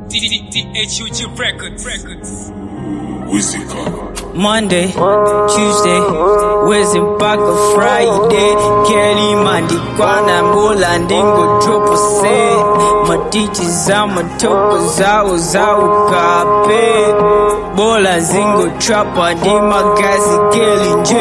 DHUG Records. Records. Wizika. Monday, Tuesday, Wednesday mpaka Friday. Kelly mandikwana mbola ndingo dropo se matichi za matoko zawo zawo kape bola zingo trapa ndi magazi keli nje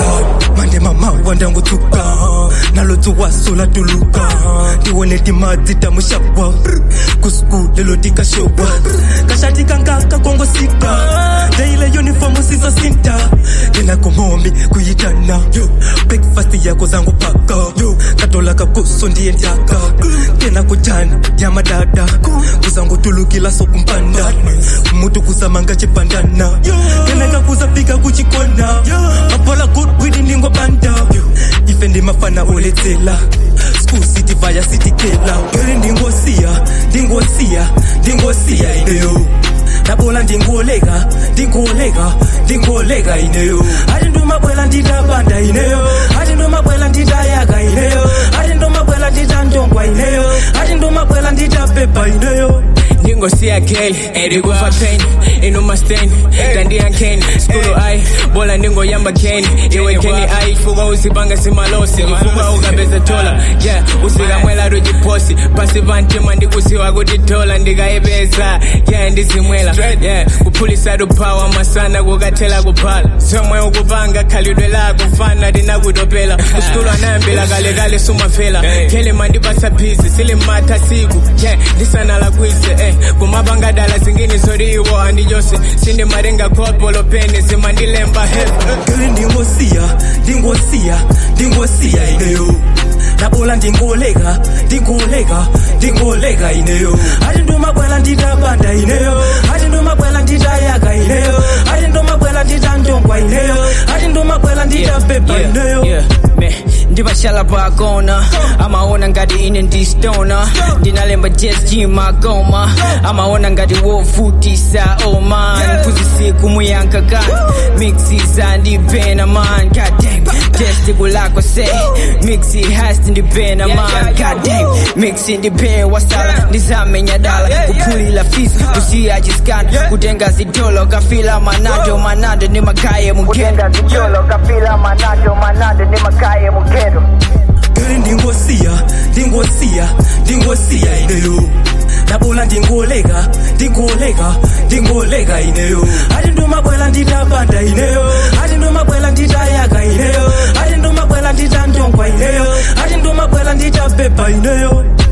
mande mama wandangutsuka nalotsuwasola tuluka tiwone timadzi ta muxakwa kusuku lelo tikashowa kaxati kangaka kongosika ndeyile yunifomu sizosinta ndinakomombi kuyitana breakfast yako zangu paka katola kakuso ndiye ndyaka kena kujana yamadada kuzangu tulukila sokumpanda mutu kuzamanga chipandana kenaka kuzafika kuchikona mapola good ndingo banda ife ndimafana oletsela school city vaya city kela gere ndingosiya ndingosiya ndingosiya ineyo ndabola ndingoleka ndingoleka ndingoleka ineyo ati ndomabwela nditabanda ineyo ati ndomabwela nditayaka ineyo ati ndomabwela nditandongwa ineyo ati ndomabwela nditapepa ineyo ndingosiya keli ndikufa pain inuma stain tandiya nkeni skulu ayi bola ndingoyamba keni iwe nkeni ayi fuka uzipanga simalosi ufuka ukapeza tola yeah usikamwela tuchiposi pasi pantima ndikusiwa kuti tola ndikayipeza yeah ndizimwela yeah kuphulisa tupawa masana kukathela kuphala somwe ukupanga khalidwe lako mfana linakutopela uskulu anayambela kalekale sumafela kele mandipasa phisi silimatha siku yeah ndisanala kwise eh kumabangadala zingine zoriwo andijose sindimarenga khopolo pene zimandilemba heavy gere ndingosiya ndingosiya ndingosiya ineyo ndabola ndingoleka ndingoleka ndingoleka ineyo ati ndomabwela nditabanda ineyo ati ndomabwela nditayaka ineyo ati ndomabwela nditandongwa ineyo ati ndomabwela nditapepa ineyo ndipashala pakona amaona ngati ine ndistona ndinalemba jesg magoma amaona ngati wovutisa oman kuzisiku muyankakani mixisa ndipena man goddamn testiku lako se mixi hasti ndipena man goddamn mixi ndipena wasala ndizamenya dala kuphulila fisi kusiya chiskana kutenga zitolo kafila manado manado ni makaye mugenda Cholo kapila manado manado ni makaye mugero gere ndingosiya ndingosiya ndingosiya ineyo ndabola ndingoleka ndingoleka ndingoleka ineyo ati ndomabwela nditabanda ineyo ati ndomabwela nditayaka ineyo ati ndomabwela nditandongwa ineyo ati ndomabwela nditapepa ineyo